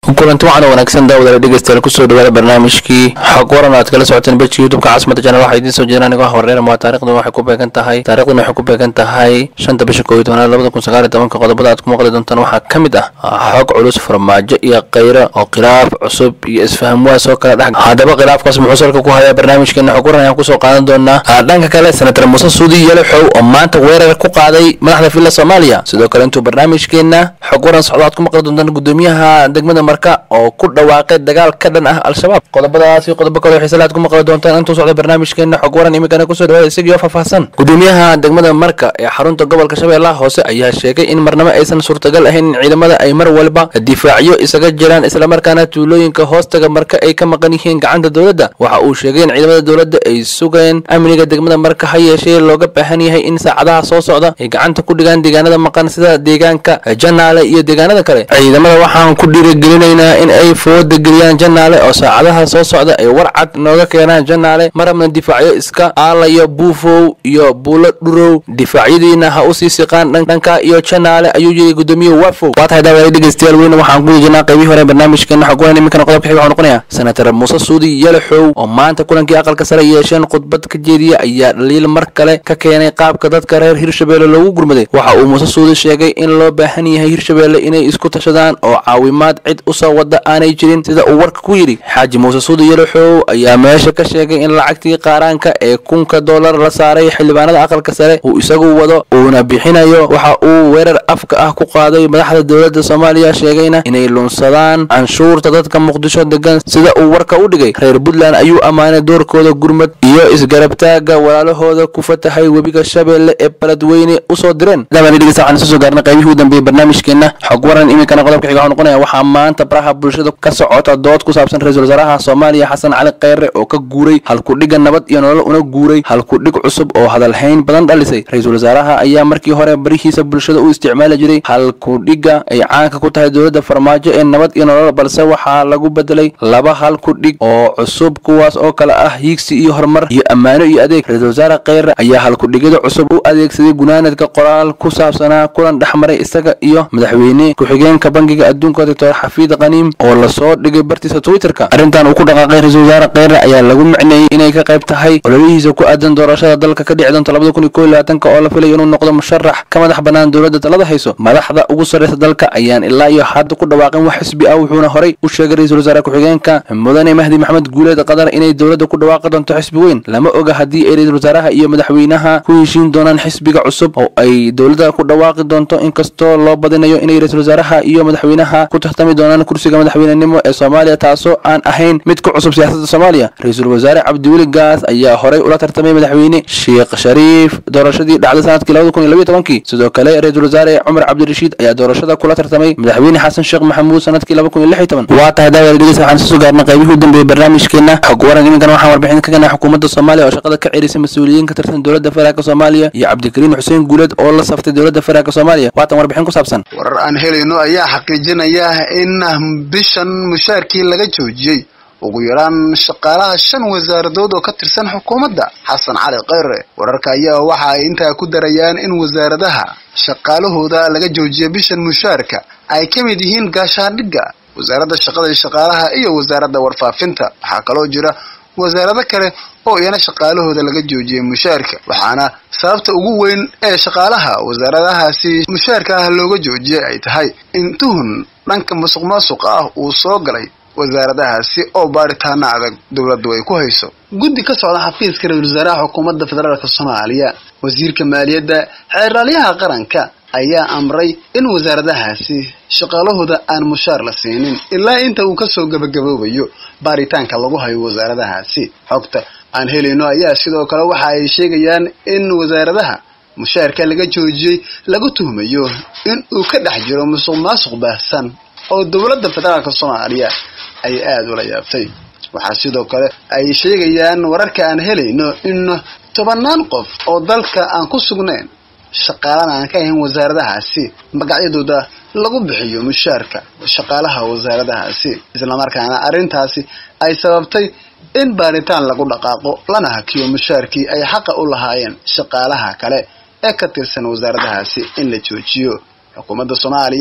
kulanti wacan oo wanaagsan daawadaala dhegeystayaal kusoo dhawaada barnaamijkii xog waran aad kala socoteen bejka youtubeka caasimada janal waxaa idiin soo jeedaan anigoo ah warreer waa taarikhdan waxay ku beegan tahay taarikhdan waxay ku beegan tahay shanta bisha koob iyo tobanaad labada kun sagaal iyo tobanka qodobada aad ku maqli doontaan waxaa ka mid ah xog culus farmaajo iyo khayra oo khilaaf cusub iyo isfahamwaas oo kala dhex haddaba khilaafkaas muxuu salka ku hayaa barnaamijkeena xog waran ayaan kusoo qaadan doonaa dhanka kale senatar muuse suudi yalaxow oo maanta weerar ku qaaday madaxda villa soomaaliya sidoo kale intuu barnaamijkeena xog waran socdo aad ku maqli doontaan gudoomiyaha degmada marka oo ku dhawaaqay dagaal ka dhan ah al-shabaab qodobadaasi qodobo kale xiisale aad ku maqli doontaan intuu socdo barnaamijkeena xog waran iminkana kusoo dhawaada isagiioo faahfaahsan gudoomiyaha degmada marka ee xarunta gobolka shabeellaha hoose ayaa sheegay in marnamo aysan suurtagal ahayn in ciidamada ay mar walba difaacyo isaga jiraan islamarkaana tuulooyinka hoostaga marka ay ka maqan yihiin gacanta dowladda waxa uu sheegay in ciidamada dowladda ay sugeen amniga degmada marka ha yeeshee looga baahan yahay in saacadaha soo socda ay gacanta ku dhigaan deegaanada maqan sida deegaanka janaale iyo deegaanada kale ciidamada waxaan ku dhiirigelinaynaa in ay fooda geliyaan janaale oo saacadaha soo socda ay war cad nooga keenaan janaale marabna difaacyo iska aalayo buufow iyo buulo dhurow difaacyadiina ha usii siqaan dhanka iyo janaale ayuu yiri gudoomiye wafow waa tahay daawaday dhegeystayaal weyne waxaan ku jirnaa qaybihii hore barnaamijkeena xog waran iminkana qodobka xiga waxuu noqonayaa senatar muuse suudi yalaxow oo maanta kulankii aqalka sare yeesheen khudbad ka jeediya ayaa dhaliil mar kale ka keenay qaabka dadka reer hirshabeelle loogu gurmaday waxa uu muuse suudi sheegay in loo baahan yahay hirshabeelle inay isku tashadaan oo caawimaad cid usoo wada aanay jirin sida uu warka ku yidhi xaaji muuse suudi yalaxow ayaa meesha ka sheegay in lacagtii qaaraanka ee kunka dollar la saaray xildhibaanada aqalka sare uu isagu wado uuna bixinayo waxa uu weerar afka ah ku qaaday madaxda dowladda soomaaliya sheegayna inay lunsadaan canshuurta dadka muqdisho degan sida uu warka u dhigay reer puntland ayuu ammaanay doorkooda gurmad iyo isgarabtaaga walaalahooda ku fatahay webiga shabeelle ee baladweyne usoo direen waxaan soo gaarnay qaybihii u dambeeyey barnaamijkeena xog waran iminkana qodobka xiga waxuu noqonaya waxaa maanta baraha bulshada ka socota dood ku saabsan ra-iisul wasaaraha soomaaliya xasan cali kheyre oo ka guuray halkudhiga nabad iyo nolol una guuray halkudhig cusub oo hadalhayn badan dhalisay ra-iisul wasaaraha ayaa markii hore barihiisa bulshada u isticmaali jiray halkudhiga ay caanka ku tahay dowladda farmaajo ee nabad iyo nolol balse waxaa lagu bedelay laba halkudhig oo cusub kuwaas oo kale ah hiigsi iyo horumar iyo ammaano iyo adeeg ra-iisul wasaare kheyre ayaa halkudhigyada cusub u adeegsaday gunaanadka qoraal ku saabsanaa kulan dhexmaray isaga iyo madaxweyne ku-xigeenka bangiga adduunka doctor xafiid kaniim oo lasoo dhigay bartiisa twitterka arrintan uu ku dhaqaaqay ra-iisul wasaare kheyre ayaa lagu micneeyey inay ka qayb tahay ololihiisa ku aadan doorashada dalka ka dhici doonta labada kun iyo kow iyo labaatanka oo la filayo inuu noqdo musharax ka madax bannaan dowladda talada hayso madaxda ugu sarreysa dalka ayaan ilaa iyo hadda ku dhawaaqin wax xisbi ah wuxuuna horey u sheegay ra-iisul wasaare ku-xigeenka mudane mahdi maxamed guuleed qadar inay dowladda ku dhawaaqi doonto xisbi weyn lama oga haddii ay ra-iisul wasaaraha iyo madaxweynaha ku heshiin doonaan xisbiga cusub oo ay dowladda ku dhawaaqi doonto inkastoo loo badinayo inay ra-iisul wasaaraha iyo madaxweynaha ku tartami doonaan kursiga madaxweynenimo ee soomaaliya taasoo aan ahayn mid ku cusub siyaasadda soomaaliya ra-iisul wasaare cabdiweli gaas ayaa horey ula tartamay madaxweyne sheekh shariif doorashadii dhacday sanadkii labada kun iyo labiyo tobankii sidoo kale ra-iisul wasaare cumar cabdirashiid ayaa doorashada kula tartamay madaxweyne xasan sheekh maxamuud sanadkii laba kun iyo lix iyo toban waa tahay daawada dhegeysa waxaan soo gaarnay qaybihii u dambeeyey barnaamijkeena xog waran iminkana waxaan warbixin ka ganay xukuumadda soomaaliya oo shaqada ka cerisay mas-uuliyiin ka tirsan dowladda federaalk soomaaliya iyo cabdikariin xuseen guuleed oo la saftay dowladda federaalk soomaaliya waatan warbixin ku saabsan warar aan helayno ayaa xaqiijinaya in bishan mushaarkii laga joojiyey ugu yaraan shaqaalaha shan wasaaradood oo ka tirsan xukuumadda xasan cali kheyre wararka ayaa waxa ay intaa ku darayaan in wasaaradaha shaqaalahooda laga joojiya bishan mushaarka ay ka mid yihiin gaashaandhigga wasaaradda shaqada iyo shaqaalaha iyo wasaaradda warfaafinta waxaa kaloo jira wasaarado kale oo iyana shaqaalahooda laga joojiyay mushaarka waxaana sababta ugu weyn ee shaqaalaha wasaaradahaasi mushaarka ah looga joojiyay ay tahay in tuhun dhanka musuq maasuqa ah uu soo galay wasaaradahaasi oo baaritaana adag dowladdu ay ku hayso guddi ka socda xafiiska ra-isul wasaaraha xukuumadda federaalk soomaaliya wasiirka maaliyadda xeeraalyaha qaranka ayaa amray in wasaaradahaasi shaqaalahooda aan mushaar la siinin ilaa inta uu kasoo gabagaboobayo baaritaanka lagu hayo wasaaradahaasi xogta aan helayno ayaa sidoo kale waxa ay sheegayaan in wasaaradaha mushaarka laga joojiyey lagu tuhmayo in uu ka dhex jiro musuq maasuq baahsan oo dowladda federaalk soomaaliya ay aada ula yaabtay waxaa sidoo kale ay sheegayaan wararka aan helayno in tobannaan qof oo dalka aan ku sugnayn shaqaalana aan ka ahayn wasaaradahaasi magacyadooda lagu bixiyo mushaarka shaqaalaha wasaaradahaasi islamarkaana arrintaasi ay sababtay in baaritaan lagu dhaqaaqo lana hakiyo mushaarkii ay xaqa u lahaayeen shaqaalaha kale ee ka tirsan wasaaradahaasi in la joojiyo xukuumadda soomaaliya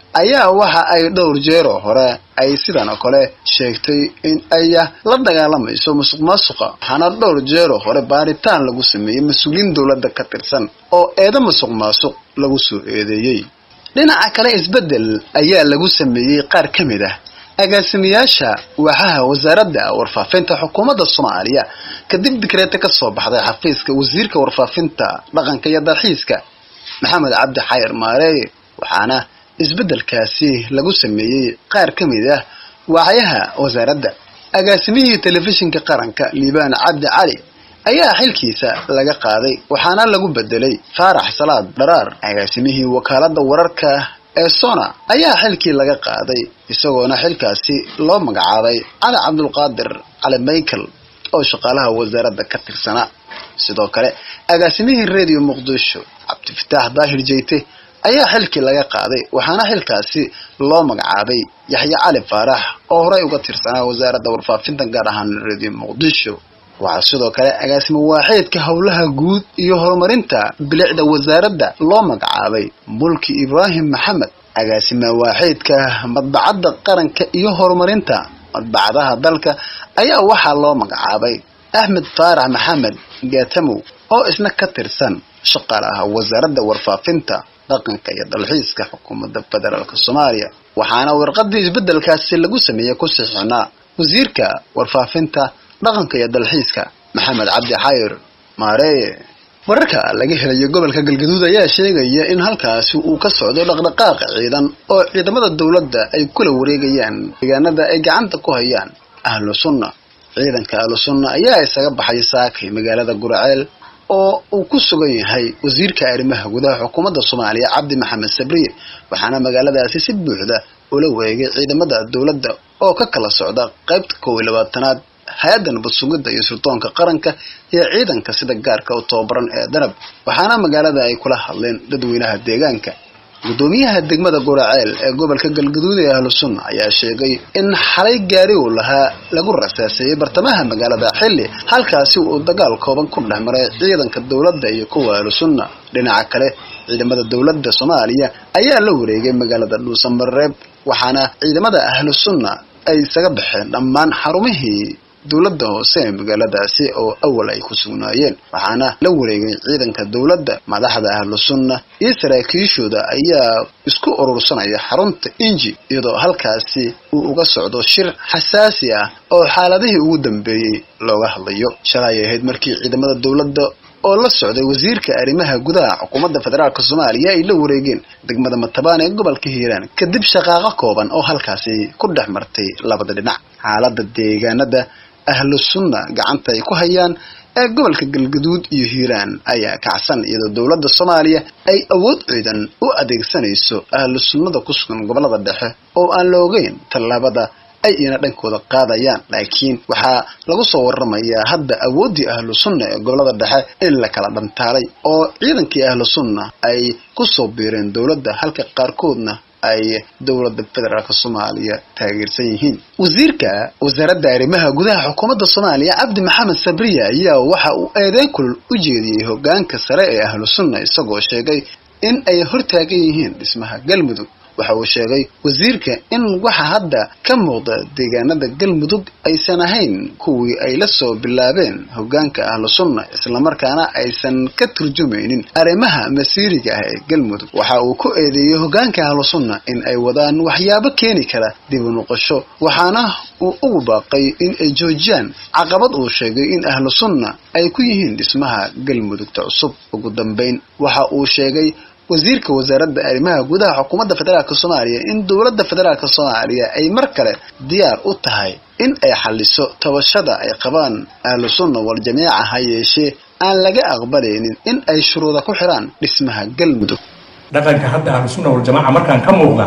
ayaa waxa ay dhowr jeero hore ay sidan oo kale sheegtay in ay la dagaalamayso musuq maasuqa waxaana dhowr jeero hore baaritaan lagu sameeyey mas-uuliyiin dowladda ka tirsan oo eedo musuq maasuq lagu soo eedeeyey dhinaca kale isbeddel ayaa lagu sameeyey qaar ka mid ah agaasimayaasha waaxaha wasaaradda warfaafinta xukuumadda soomaaliya kadib dikreeta ka soo baxday xafiiska wasiirka warfaafinta dhaqanka iyo dalxiiska maxamed cabdi xayir maareeye waxaana isbeddelkaasi lagu sameeyey qaar ka mid ah waaxyaha wasaaradda agaasimihii telefishinka qaranka liibaan cabdi cali ayaa xilkiisa laga qaaday waxaana lagu bedelay faarax salaad dharaar agaasimihii wakaaladda wararka ee sona ayaa xilkii laga qaaday isagoona xilkaasi loo magacaabay cali cabdulqaadir cali michael oo shaqaalaha wasaaradda ka tirsanaa sidoo kale agaasimihii radio muqdisho cabdifataax daahir jeyte ayaa xilkii laga qaaday waxaana xilkaasi loo magacaabay yaxye cali faarax oo horey uga tirsanaa wasaaradda warfaafinta gaar ahaan radio muqdisho waxaa sidoo kale agaasimo waaxeedka howlaha guud iyo horumarinta bilicda wasaaradda loo magacaabay mulki ibraahim maxamed agaasima waaxeedka madbacadda qaranka iyo horumarinta madbacadaha dalka ayaa waxaa loo magacaabay axmed faarax maxamed gaatamow oo isna ka tirsan shaqaalaha wasaaradda warfaafinta dhaqanka iyo dalxiiska xukuumadda federaalk soomaaliya waxaana warqadii isbeddelkaasi lagu sameeyey ku sixinaa wasiirka warfaafinta dhaqanka iyo dalxiiska maxamed cabdi xayir maareeye wararka laga helayo gobolka galgaduud ayaa sheegaya in halkaasi uu ka socdo dhaqdhaqaaqa ciidan oo ciidamada dowladda ay kula wareegayaan deegaanada ay gacanta ku hayaan ahlu sunna ciidanka ahlu sunna ayaa isaga baxay saakay magaalada guraceel oo uu ku sugan yahay wasiirka arrimaha gudaha xukuumadda soomaaliya cabdi maxamed sabriye waxaana magaaladaasi si buuxda ula wareegay ciidamada dowladda oo ka kala socda qaybta kow iyo labaatanaad hay-adda nabad sugidda iyo suldoonka qaranka iyo ciidanka sida gaarka u tababaran ee danab waxaana magaalada ay kula hadleen dadweynaha deegaanka guddoomiyaha degmada guraceel ee gobolka galgaduud ee ahlu sunna ayaa sheegay in xalay gaari uu lahaa lagu rasaaseeyey bartamaha magaalada xilli halkaasi uu dagaal kooban ku dhex maray ciidanka dowladda iyo kuwa ahlu sunna dhinaca kale ciidamada dowladda soomaaliya ayaa la wareegay magaalada dhuusamareeb waxaana ciidamada ahlu sunna ay isaga baxeen dhammaan xarumihii dowladda hoose ee magaaladaasi oo awal ay ku sugnaayeen waxaana la wareegay ciidanka dowladda madaxda ahlu sunna iyo saraakiishooda ayaa isku urursanaya xarunta inji iyadoo halkaasi uu uga socdo shir xasaasi ah oo xaaladihii ugu dambeeyey looga hadlayo shalay ahayd markii ciidamada dowladda oo la socday wasiirka arrimaha gudaha xukuumadda federaalk soomaaliya ay la wareegeen degmada matabaan ee gobolka hiiraan kadib shaqaaqo kooban oo halkaasi ku dhex martay labada dhinac xaaladda deegaanada ahlu sunna gacanta ay ku hayaan ee gobolka galgaduud iyo hiiraan ayaa kacsan iyadoo dowladda soomaaliya ay awood ciidan u adeegsanayso ahlu sunnada ku sugan gobolada dhexe oo aan la ogeyn tallaabada ay ina dhankooda qaadayaan laakiin waxaa lagu soo waramayaa hadda awooddii ahlu sunna ee gobolada dhexe in la kala dhantaalay oo ciidankii ahlu sunna ay ku soo biireen dowladda halka qaarkoodna ay dowladda federaalk soomaaliya taageersan yihiin wasiirka wasaaradda arrimaha gudaha xukuumadda soomaaliya cabdi maxamed sabriya ayaa waxa uu eedeyn kulul u jeediyey hogaanka sare ee ahlu sunna isagoo sheegay in ay hortaagan yihiin dhismaha galmudug waxa uu sheegay wasiirka in waxa hadda ka muuqda deegaanada galmudug aysan ahayn kuwii ay la soo bilaabeen hogaanka ahlu sunna islamarkaana aysan ka turjumaynin arrimaha masiiriga ah ee galmudug waxa uu ku eedeeyey hogaanka ahlu sunna in ay wadaan waxyaabo keeni kara dib u noqosho waxaana uu ugu baaqay in ay joojiyaan caqabad uu sheegay in ahlu sunna ay ku yihiin dhismaha galmudugta cusub ugu dambeyn waxa uu sheegay wasiirka wasaaradda arrimaha gudaha xukuumadda federaalk soomaaliya in dowladda federaalk soomaaliya ay mar kale diyaar u tahay in ay xaliso tabashada ay qabaan ahlu sunna wal jamiica ha yeeshee aan laga aqbalaynin in ay shuruuda ku xidhaan dhismaha galmudug dhaqanka hadda ahlu sunna waljamaaca markaan ka muuqda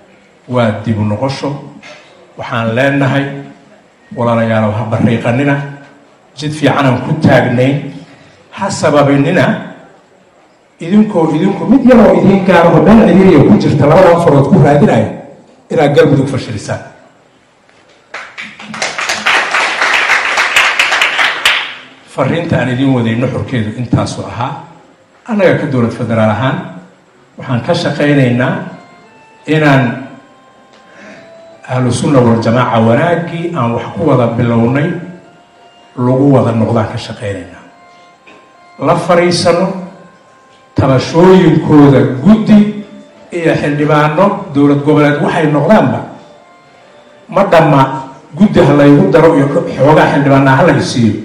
waa dibu noqosho waxaan leenahay walaalayaalow ha bariiqanina jid fiicanaan ku taagnayn ha sababinina idinkoo idinku mid yaroo idiin gaaraho meel ciriiriya ku jirta labadan farood ku raadinaya inaad galmudug fashilisaan fariinta aan idiin wadayno xorkeedu intaasu ahaa annaga ka dowlad federaal ahaan waxaan ka shaqaynaynaa inaan ahlu sunna waljamaaca wanaaggii aan wax ku wada bilownay lagu wada noqdaan ka shaqaynaynaa la fariisano tabashooyinkooda guddi iyo xildhibaano dowlad goboleed waxay noqdaanba ma dhamma guddi ha laygu daro iyo xoogaa xildhibaanaa ha lay siiyo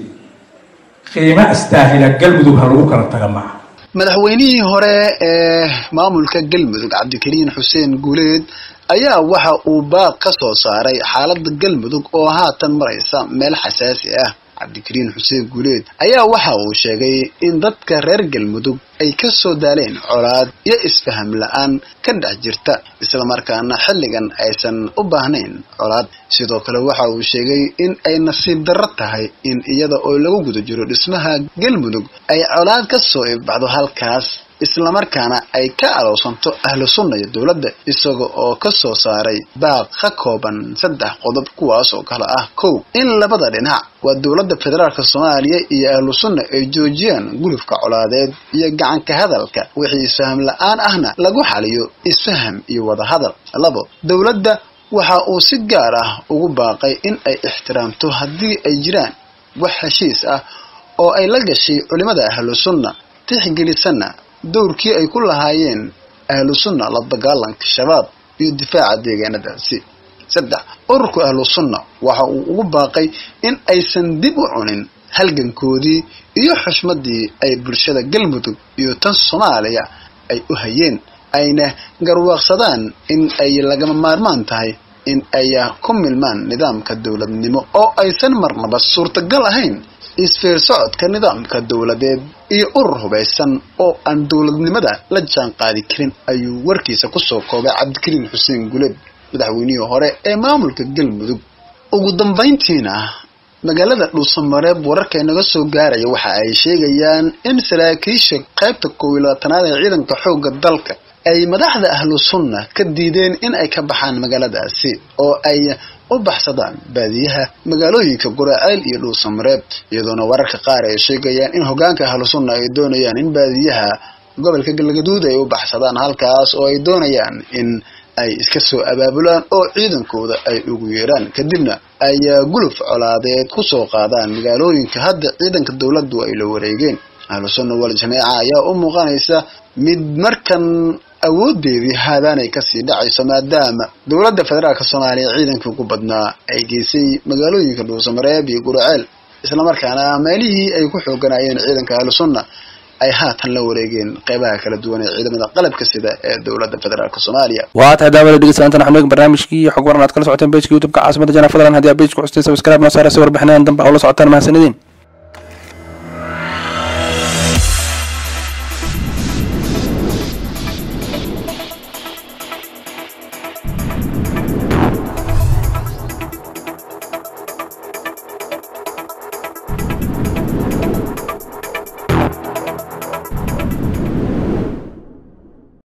qiimo astaahila galmudug ha lagu kala taga maaha madaxweynihii hore ee maamulka galmudug cabdikariin xuseen guuleed ayaa waxa uu baaq ka soo saaray xaaladda galmudug oo haatan maraysa meel xasaasi ah cabdikariin xuseen guuleed ayaa waxa uu sheegay in dadka reer galmudug ay ka soo daaleen colaad iyo isfaham la-aan ka dhex jirta islamarkaana xilligan aysan u baahnayn colaad sidoo kale waxa uu sheegay in ay nasiib darro tahay in iyada oo lagu guda jiro dhismaha galmudug ay colaad ka soo ibbaxdo halkaas islamarkaana ay ka alowsanto ahlu sunna iyo dowladda isaga oo ka soo saaray baaq ka kooban saddex qodob kuwaas oo kale ah kow in labada dhinac waa dowladda federaalk soomaaliya iyo ahlu sunna ay joojiyaan gulufka colaadeed iyo gacanka hadalka wixii isfaham la-aan ahna lagu xaliyo isfaham iyo wadahadal labo dowladda waxa uu si gaar ah ugu baaqay in ay ixtiraamto haddii ay jiraan wax heshiis ah oo ay la gashay culimada ahlu sunna tixgelisana dowrkii ay ku lahaayeen ahlu sunna la dagaalanka shabaab iyo difaaca deegaanadaasi saddex ururka ahlu sunna waxa uu ugu baaqay in aysan dib u cunin halgankoodii iyo xushmadii ay bulshada galmudug iyo tan soomaaliya ay u hayeen ayna garwaaqsadaan in ay lagama maarmaan tahay in ay ku milmaan nidaamka dowladnimo oo aysan marnaba suurtagal ahayn isfeer socodka nidaamka dowladeed iyo urur hubaysan oo aan dowladnimada la jaan qaadi karin ayuu warkiisa kusoo koobay cabdikariin xuseen guleed madaxweynihii hore ee maamulka galmudug ugu dambayntiina magaalada dhuusamareeb wararka inaga soo gaaraya waxa ay sheegayaan in saraakiisha qaybta koob iyo labaatanaad ee ciidanka xoogga dalka ay madaxda ahlu sunna ka diideen in ay ka baxaan magaaladaasi oo ay u baxsadaan baadiyaha magaalooyinka guraceel iyo dhuusamareeb iyadoona wararka qaar ay sheegayaan in hogaanka ahlu sunna ay doonayaan in baadiyaha gobolka galgaduud ay u baxsadaan halkaas oo ay doonayaan in ay iska soo abaabulaan oo ciidankooda ay ugu yeeraan kadibna ay guluf colaadeed ku soo qaadaan magaalooyinka hadda ciidanka dowladdu ay la wareegeen ahlu sunna wal jameeca ayaa u muuqanaysa mid markan awoodeedii haadaanay kasii dhacayso maadaama dowladda federaalk soomaaliya ciidankii ugu badnaa ay geysay magaalooyinka dhuusamareeb iyo guraceel islamarkaana meelihii ay ku xooganayeen ciidanka ahlu sunna ay haatan la wareegeen qeybaha kala duwan ee ciidamada qalabka sida ee dowladda federaalk soomaaliya waa tahay daawada dhegeystayaanta waxaan eegi barnaamijkii xog waran aad kala socoteen pageka youtubeka caasimada jana fadlan haddii aad pageka custeen subscribe noo saara si warbixinadan dambe oo la socotaan mahadsanidin